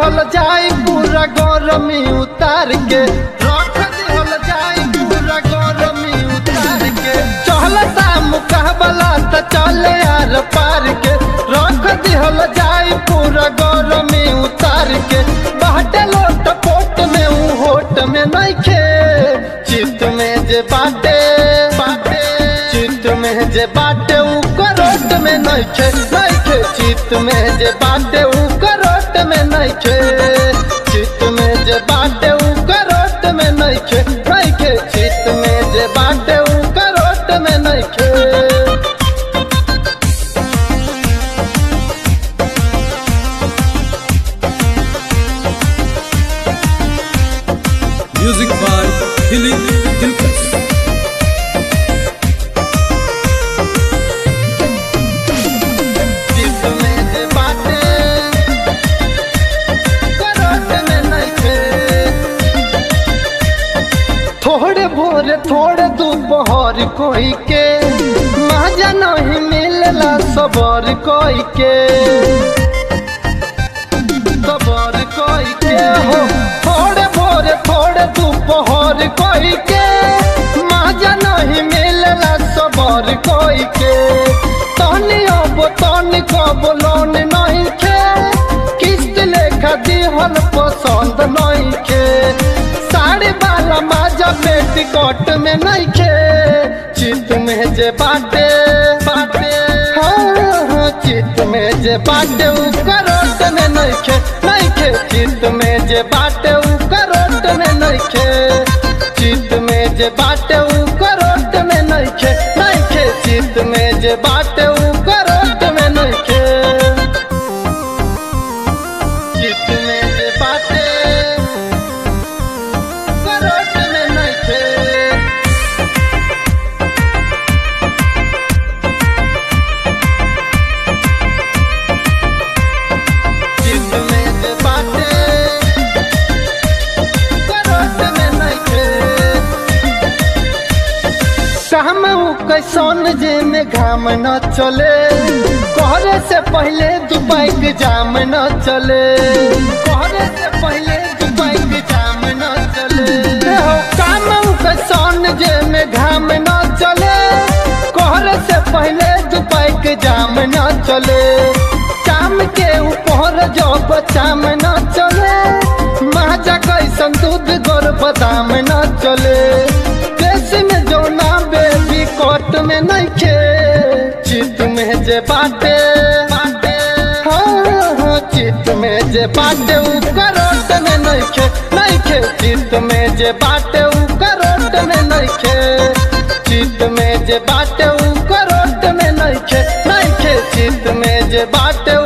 दिहल जाई पूरा गरमी उतार के रख दिहल जाई पूरा गरमी उतार के चलता मुकाबला त चले यार पार के रख दिहल जाई पूरा गरमी उतार के बाटे लोट पोट में ऊ होट में नइखे चित में जे बाटे बाटे चित में जे बाटे ऊ करोट में नइखे नइखे चित में जे बाटे ऊ करोट में नइखे चित में जे बाटे ऊ करोट में नइखे नइखे चित में जे बाटे ऊ करोट में नइखे Music by Dilip Dilkas. चित में जे बाटे करोट में नइखे थोड़े भोर थोड़े दोपहर कोई के मजा नहीं मिलला सबर कोई के सबर कोई के हो थोड़े भोर थोड़े दोपहर कोई के मजा नहीं मिलला सबर कोई के तनी अब तनी कब लोन नहीं खे किस्त लेखा दिहल पसंद नहीं खे साड़ी वाला माजा पेटीकोट में नहीं खे चित में जे बाटे बाटे हाँ, हाँ, चित में जे बाटे उ करोट में नहीं खे नहीं खे चित में जे बाटे उ करोट में नहीं खे चित में जे बाटे उ करोट में नहीं खे नहीं खे चित में जे बाटे उ करोट में नहीं खे चित में जे बाटे करोट में नहीं खे चित में जे बाटे करोट में नइखे काम उ कैसन जे में घाम न चले कहरे से पहले दुबई के जाम न चले कहरे से पहले दुबई के जाम न चले हो काम उ कैसन जे में घाम न चले कहरे से पहले दुबई के जाम न चले चाम के ऊपर जब चाम न चले माजा कैसन दूध गोर बादाम न चले देश में जो ना बेबी कोट में नहीं खे चित में जे बाटे बाटे हाँ हाँ चित में जे बाटे उ करोट में नहीं खे नहीं खे चित में जे बाटे उ करोट में नहीं खे चित में जे बाटे उ करोट में नहीं खे नहीं खे चित में जे बाटे